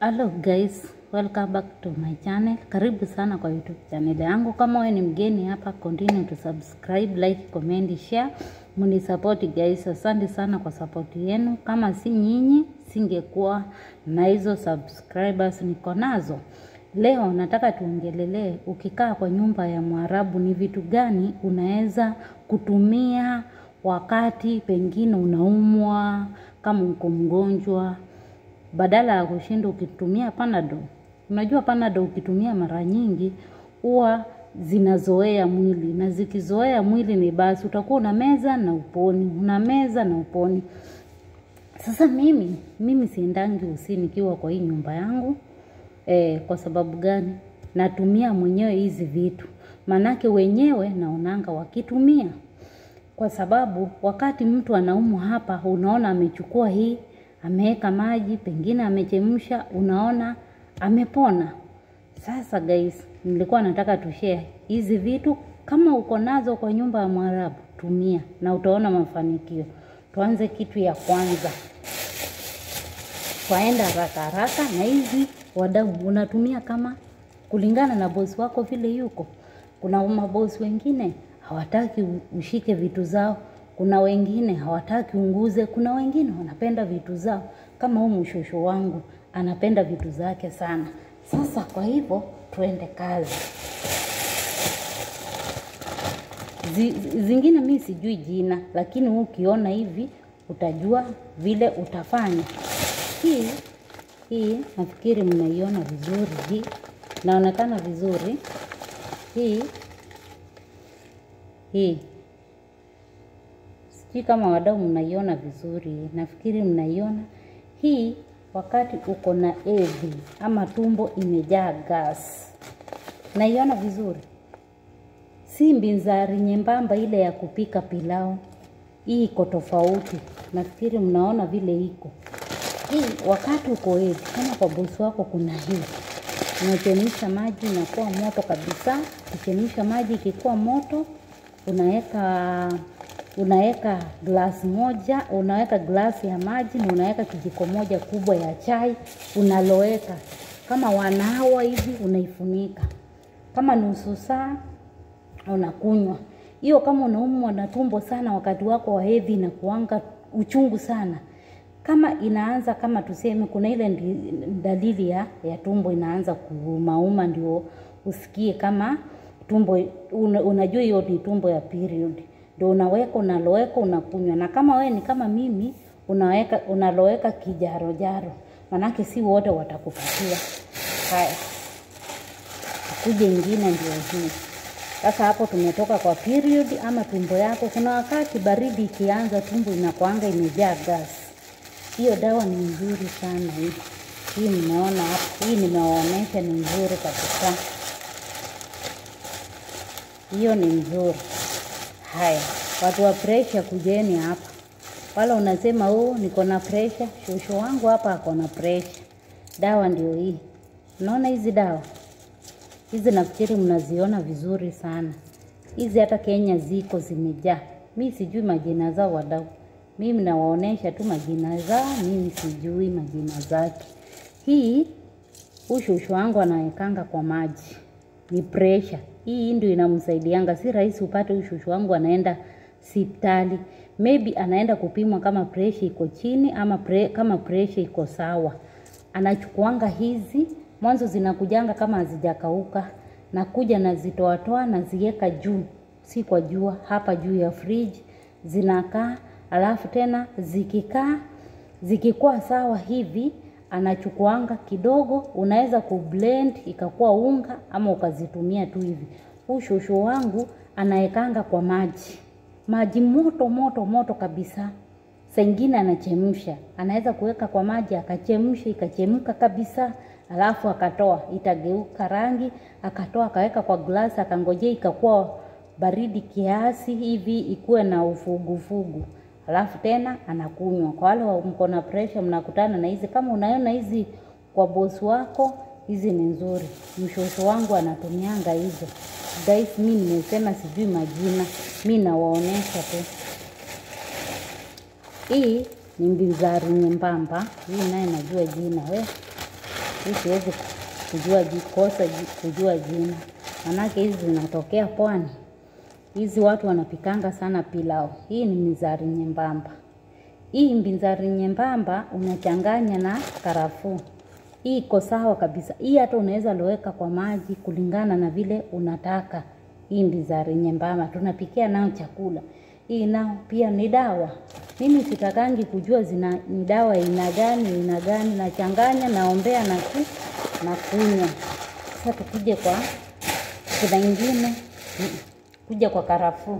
Hello guys, welcome back to my channel. Karibu sana kwa YouTube channel yangu. Kama wewe ni mgeni hapa, continue to subscribe, like, comment, share. Muni support guys. Asante sana kwa support yenu. Kama si nyinyi, singekuwa na hizo subscribers niko nazo. Leo nataka tuongelelee ukikaa kwa nyumba ya Mwarabu ni vitu gani unaweza kutumia wakati pengine unaumwa, kama uko mgonjwa badala ya kushinda ukitumia panado. Unajua panado ukitumia mara nyingi huwa zinazoea mwili, na zikizoea mwili ni basi utakuwa una meza na uponi, una meza na uponi. Sasa mimi mimi siendangi usi nikiwa kwa hii nyumba yangu e, kwa sababu gani? Natumia mwenyewe hizi vitu, manake wenyewe naonanga wakitumia, kwa sababu wakati mtu anaumwa hapa, unaona amechukua hii ameweka maji, pengine amechemsha, unaona amepona. Sasa guys, nilikuwa nataka tushare hizi vitu, kama uko nazo kwa nyumba ya Mwarabu tumia na utaona mafanikio. Tuanze kitu ya kwanza, twaenda haraka haraka na hizi wadau, unatumia kama kulingana na bosi wako vile yuko. Kuna mabosi wengine hawataki ushike vitu zao kuna wengine hawataki unguze, kuna wengine wanapenda vitu zao, kama huu mshosho wangu anapenda vitu zake sana. Sasa kwa hivyo tuende kazi. Zi, zingine mi sijui jina, lakini huu ukiona hivi utajua vile utafanya. Hii hii nafikiri mnaiona vizuri, hii naonekana vizuri. Hii hii sijui kama wadau mnaiona vizuri, nafikiri mnaiona hii. Wakati uko na hedhi ama tumbo imejaa gas, naiona vizuri, si mbinzari nyembamba ile ya kupika pilau. Hii iko tofauti, nafikiri mnaona vile iko hii. Wakati uko hedhi, kama kwa bosi wako kuna hii, unachemsha maji inakuwa moto kabisa. Ukichemsha maji ikikuwa moto, unaweka unaweka glasi moja, unaweka glasi ya maji na unaweka kijiko moja kubwa ya chai, unaloweka kama wanawa hivi, unaifunika kama nusu saa, unakunywa hiyo. Kama unaumwa na tumbo sana wakati wako wa hedhi, na kuanga uchungu sana, kama inaanza kama tuseme, kuna ile dalili ya, ya tumbo inaanza kuumauma, ndio usikie kama tumbo una, unajua hiyo ni tumbo ya period ndio unaweka unaloweka unakunywa. Na kama we ni kama mimi unaweka unaloweka kijaro jaro, manake si wote watakupatia. Haya, kuja ingine ndio hii sasa. Hapo tumetoka kwa period ama tumbo yako. Kuna wakati baridi ikianza, tumbo inakuanga imejaa gas. Hiyo dawa ni nzuri sana hii. Hii mnaona hapo, hii nimewaonyesha ni nzuri kabisa, hiyo ni nzuri. Haya, watu wa presha kujeni hapa. Wala unasema oh, niko na presha, shosho wangu hapa ako na presha. Dawa ndio hii. Unaona hizi dawa hizi, nafikiri mnaziona vizuri sana hizi, hata Kenya ziko zimejaa. Mi sijui majina zao wadau, mimi nawaonesha tu majina zao, mimi sijui majina zake. Hii huu shosho wangu anawekanga kwa maji, ni presha hii ndio inamsaidianga. Si rahisi upate ushushu wangu anaenda sipitali, maybe anaenda kupimwa kama presha iko chini ama pre, kama presha iko sawa. Anachukuanga hizi mwanzo, zinakujanga kama hazijakauka, nakuja nazitoatoa naziweka juu, si kwa jua, hapa juu ya fridge zinakaa. Alafu tena zikikaa zikikuwa sawa hivi anachukuanga kidogo, unaweza kublend ikakuwa unga ama ukazitumia tu hivi. Huu shosho wangu anaekanga kwa maji, maji moto moto moto kabisa. Saa ingine anachemsha, anaweza kuweka kwa maji akachemsha, ikachemka kabisa, alafu akatoa, itageuka rangi, akatoa akaweka kwa glasi, akangojea ikakuwa baridi kiasi hivi, ikuwe na ufugufugu alafu tena anakunywa. Kwa wale mko na pressure, mnakutana na hizi, kama unaona hizi kwa bosi wako, hizi ni nzuri. Mshosho wangu anatumianga hizo guys. Mi nimesema sijui majina, mi nawaonesha tu. Hii ni mbinzari nyembamba, hii naye najua jina we hii siwezi kujua ji- kosa ji- kujua jina, manake hizi zinatokea pwani. Hizi watu wanapikanga sana pilau. Hii ni mizari nyembamba. Hii mbinzari nyembamba unachanganya na karafuu. Hii iko sawa kabisa. Hii hata unaweza loweka kwa maji kulingana na vile unataka. Hii mbinzari nyembamba tunapikia nayo chakula. Hii nao pia ni dawa. Mimi sitakangi kujua zina ni dawa aina gani aina gani, nachanganya naombea na ku, na kunywa. Sasa tukuje kwa kuna ingine mm, kuja kwa karafuu.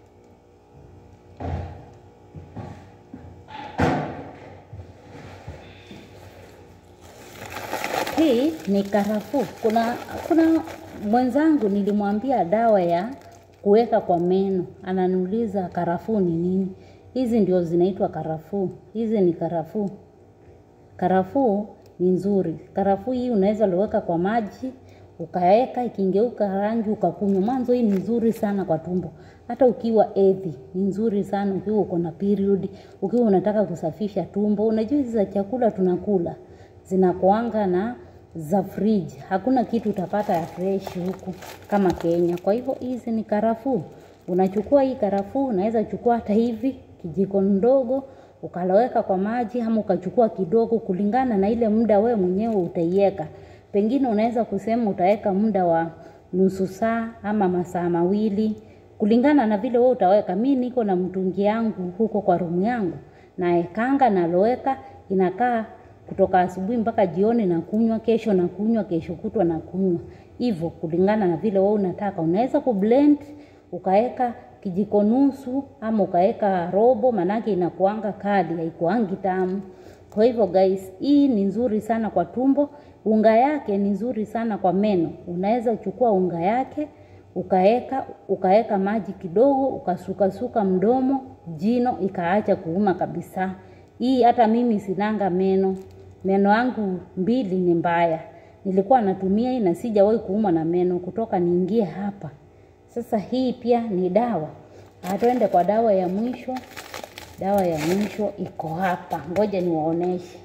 Hii ni karafuu. Kuna kuna mwenzangu nilimwambia dawa ya kuweka kwa meno, ananiuliza karafuu ni nini? Hizi ndio zinaitwa karafuu. Hizi ni karafuu. Karafuu ni nzuri. Karafuu hii unaweza liweka kwa maji ukaweka, ikingeuka rangi ukakunywa. Mwanzo hii ni nzuri sana kwa tumbo, hata ukiwa edhi ni nzuri sana, ukiwa uko na period, ukiwa unataka kusafisha tumbo. Unajua hizi za chakula tunakula zinakuanga na za fridge. Hakuna kitu utapata ya fresh huku kama Kenya. Kwa hivyo hizi ni karafuu. Unachukua hii karafuu, unaweza chukua hata hivi kijiko ndogo ukaloweka kwa maji, ama ukachukua kidogo, kulingana na ile muda we mwenyewe utaiweka. Pengine unaweza kusema utaweka muda wa nusu saa ama masaa mawili, kulingana na vile wewe utaweka. Mi niko na mtungi yangu huko kwa rumu yangu, naekanga naloweka, inakaa kutoka asubuhi mpaka jioni na kunywa, kesho na kunywa, kesho kutwa na kunywa, hivyo kulingana na vile wewe unataka. Unaweza kublend ukaweka kijiko nusu ama ukaweka robo, manake inakuanga kali, haikuangi tamu. Kwa hivyo guys, hii ni nzuri sana kwa tumbo. Unga yake ni nzuri sana kwa meno. Unaweza chukua unga yake ukaeka ukaeka maji kidogo, ukasukasuka mdomo, jino ikaacha kuuma kabisa. Hii hata mimi sinanga meno, meno yangu mbili ni mbaya. Nilikuwa natumia hii na sijawahi kuumwa na meno kutoka niingie hapa. Sasa hii pia ni dawa. Ah, Twende kwa dawa ya mwisho. Dawa ya mwisho iko hapa, ngoja niwaoneshe.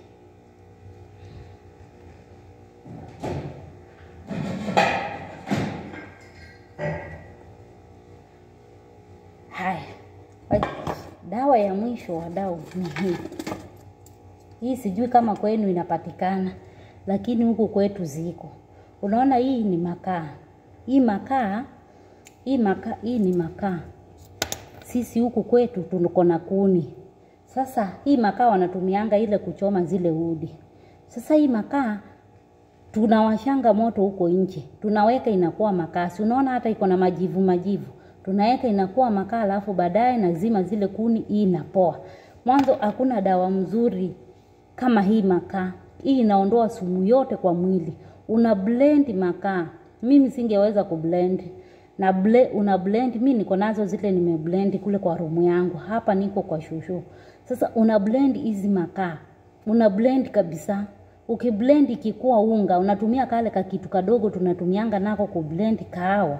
Haya, Wacha- dawa ya mwisho wadau ni hii. Hii sijui kama kwenu inapatikana, lakini huku kwetu ziko. Unaona, hii ni makaa. Hii makaa, hii makaa, hii ni makaa. Sisi huku kwetu tuko na kuni. Sasa hii makaa wanatumianga ile kuchoma zile udi. Sasa hii makaa tunawashanga moto huko nje, tunaweka inakuwa makaa. Si unaona hata iko na majivu majivu, tunaweka inakuwa makaa, alafu baadaye nazima zile kuni, hii inapoa. Mwanzo hakuna dawa mzuri kama hii makaa. Hii inaondoa sumu yote kwa mwili. Una blend makaa, mimi singeweza kublend na ble, una blend. Mi niko nazo zile nimeblend kule kwa rumu yangu, hapa niko kwa shushu. Sasa una blend hizi makaa, una blend kabisa ukiblend ikikuwa unga, unatumia kale kakitu kadogo tunatumianga nako kublend kahawa,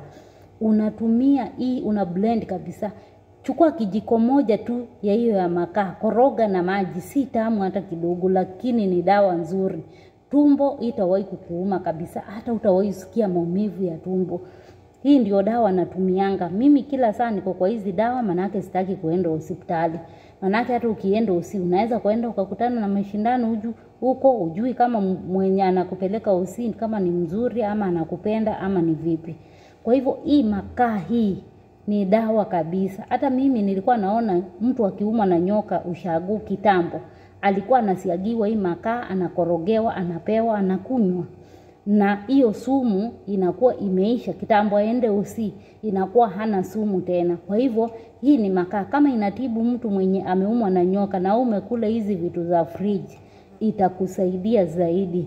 unatumia hii, una blend kabisa. Chukua kijiko moja tu ya hiyo ya makaa, koroga na maji, si tamu hata kidogo, lakini ni dawa nzuri. Tumbo itawahi kukuuma kabisa, hata utawahi sikia maumivu ya tumbo. Hii ndio dawa natumianga mimi kila saa, niko kwa hizi dawa, manake sitaki kuenda hospitali. Manake hata ukienda usi unaweza kuenda ukakutana na mashindano uju huko, ujui kama m- mwenye anakupeleka usi kama ni mzuri ama anakupenda ama ni vipi. Kwa hivyo hii makaa hii ni dawa kabisa. Hata mimi nilikuwa naona mtu akiumwa na nyoka ushagu kitambo, alikuwa anasiagiwa hii makaa, anakorogewa, anapewa, anakunywa na hiyo sumu inakuwa imeisha kitambo, aende usi inakuwa hana sumu tena. Kwa hivyo hii ni makaa, kama inatibu mtu mwenye ameumwa na nyoka na umekula hizi vitu za fridge, itakusaidia zaidi.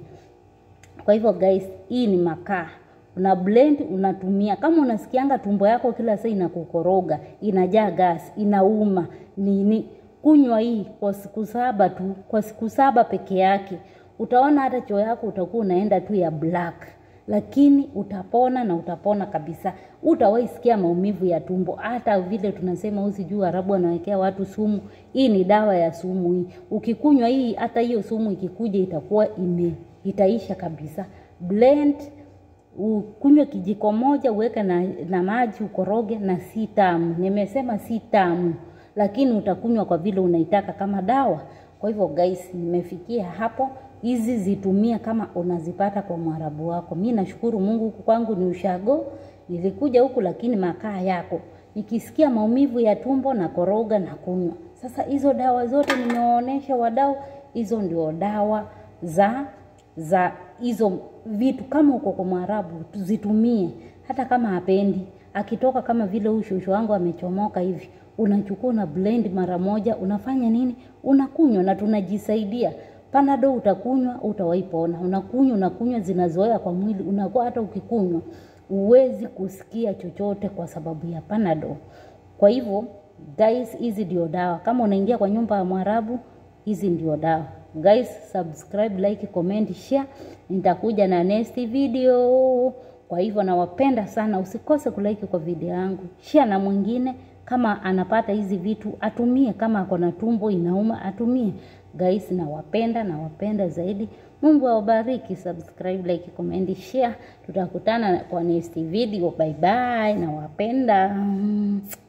Kwa hivyo guys, hii ni makaa una blend unatumia. Kama unasikianga tumbo yako kila saa inakukoroga, inajaa gas, inauma nini, kunywa hii kwa siku saba tu, kwa siku saba peke yake, utaona hata choo yako utakuwa unaenda tu ya black, lakini utapona na utapona kabisa. Utawahi sikia maumivu ya tumbo, hata vile tunasema usijui Arabu anawekea watu sumu. Hii ni dawa ya sumu hii. Ukikunywa hii, hata hiyo sumu ikikuja itakuwa ime itaisha kabisa. Blend ukunywe kijiko moja uweke na, na maji ukoroge, na si tamu. Nimesema si tamu, lakini utakunywa kwa vile unaitaka kama dawa. Kwa hivyo guys, nimefikia hapo. Hizi zitumia kama unazipata kwa mwarabu wako. Mi nashukuru Mungu, huku kwangu ni ushago. Nilikuja huku lakini makaa yako, nikisikia maumivu ya tumbo na koroga na kunywa. Sasa hizo dawa zote nimewaonesha wadau, hizo ndio dawa za za hizo vitu. Kama uko kwa mwarabu zitumie, hata kama hapendi akitoka, kama vile huyu shushu wangu amechomoka hivi, unachukua una blend mara moja, unafanya nini? Unakunywa na tunajisaidia. Panado utakunywa, utawaipona. Unakunywa unakunywa, zinazoea kwa mwili, unakuwa hata ukikunywa huwezi kusikia chochote kwa sababu ya Panado. Kwa hivyo guys, hizi ndio dawa. Kama unaingia kwa nyumba ya Mwarabu, hizi ndio dawa. Guys, subscribe, like, comment, share. Nitakuja na next video. Kwa hivyo nawapenda sana, usikose kulike kwa video yangu, share na mwingine kama anapata hizi vitu atumie, kama ako na tumbo inauma atumie. Guys, nawapenda nawapenda zaidi. Mungu awabariki. Subscribe, like, comment, share. Tutakutana kwa next video. Bye bye, nawapenda.